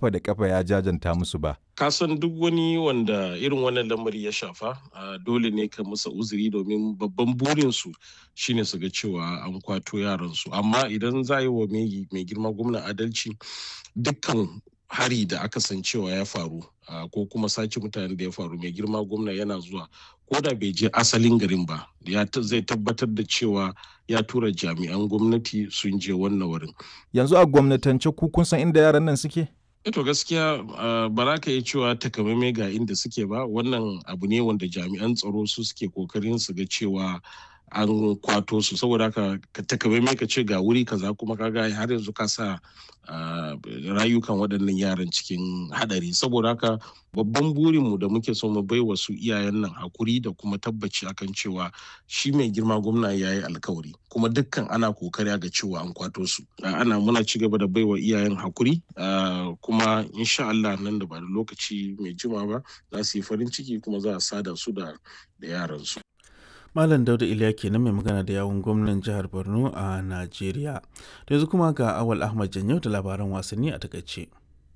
kafa da kafa ya jajanta musu ba. Kasan duk wani wanda irin wannan lamari ya shafa dole ne ka musa uzuri domin babban burinsu shine su ga cewa an kwato yaransu. Amma idan za yi wa mai girma gwamna adalci dukkan hari da aka san cewa ya faru ko kuma sace mutane da ya faru mai girma gwamna yana zuwa ko da bai je asalin garin ba ya zai tabbatar da cewa ya tura jami'an gwamnati sun je wannan wurin yanzu a gwamnatance ku kun san inda yaran nan suke to gaskiya ba za ka yi cewa takamaimai ga inda suke ba wannan abu ne wanda jami'an tsaro su suke kokarin su ga cewa an kwato su saboda haka ka takamaimai ka ce ga wuri kaza kuma kaga har yanzu ka sa rayukan waɗannan yaran cikin hadari saboda haka babban burinmu da muke so mu bai wa su iyayen nan hakuri da kuma tabbaci akan cewa shi mai girma gwamna ya yi alkawari kuma dukkan ana kokari ga cewa an kwato su ana muna ci gaba da bai wa iyayen hakuri kuma insha Allah nan da ba da lokaci mai jima ba za su yi farin ciki kuma za a sada su da yaran su Malam Dauda Iliya kenan mai magana da yawun gwamnan jihar Borno a Najeriya. Da yanzu kuma ga Awal Ahmad Janyau da labaran wasanni a takaice.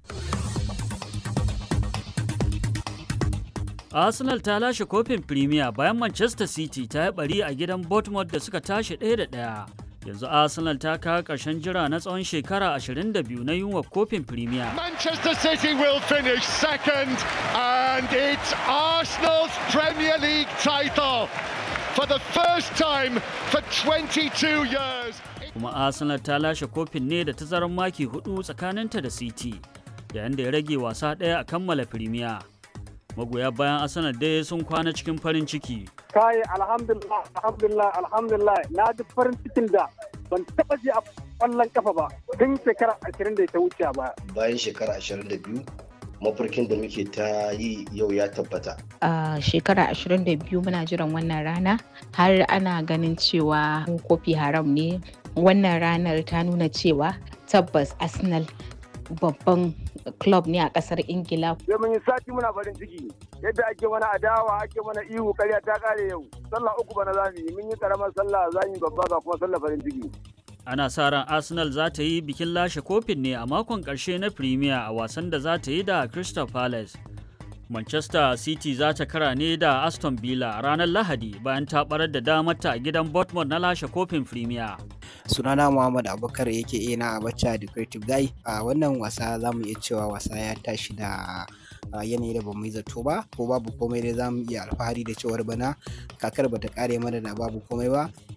Arsenal ta lashe kofin Premier bayan Manchester City ta yi bari a gidan Bournemouth da suka tashi ɗaya da ɗaya. Yanzu Arsenal ta kawo ƙarshen jira na tsawon shekara 22 na yunwa kofin Premier. Manchester City will finish second and it's Arsenal's Premier League title. for the first time for 22 years. Kuma Arsenal ta lashe kofin ne da tazarar maki hudu tsakaninta da City, yayin da ya rage wasa ɗaya a kammala Premier. Magoya bayan Arsenal dai sun kwana cikin farin ciki. Kai alhamdulillah alhamdulillah alhamdulillah na ji farin cikin da ban taɓa ji a ƙwallon kafa ba tun shekara 20 da ta wuce ba. Bayan shekara 22 mafarkin da muke ta yi yau ya tabbata. A shekara 22 muna jiran wannan rana har ana ganin cewa kofi haram ne. Wannan ranar ta nuna cewa tabbas Arsenal babban club ne a kasar Ingila. Sai mun yi sati muna farin ciki yadda ake mana adawa ake mana ihu karya ta kare yau. Sallah uku bana za mu yi mun yi karamar sallah za mu yi babba ga kuma sallah farin ciki. ana sa ran arsenal za ta yi bikin lashe kofin ne a makon ƙarshe na premier a wasan da za ta yi da crystal palace manchester city za ta kara ne da aston villa ranar lahadi bayan ta barar da damarta a gidan bournemouth na lashe kofin premier sunana muhammad abubakar yake ina a bacca da creative guy a wannan wasa za mu iya cewa wasa ya tashi da yanayi da bamu yi zato ba ko babu komai dai za mu iya alfahari da cewar bana kakar bata kare mana da babu komai ba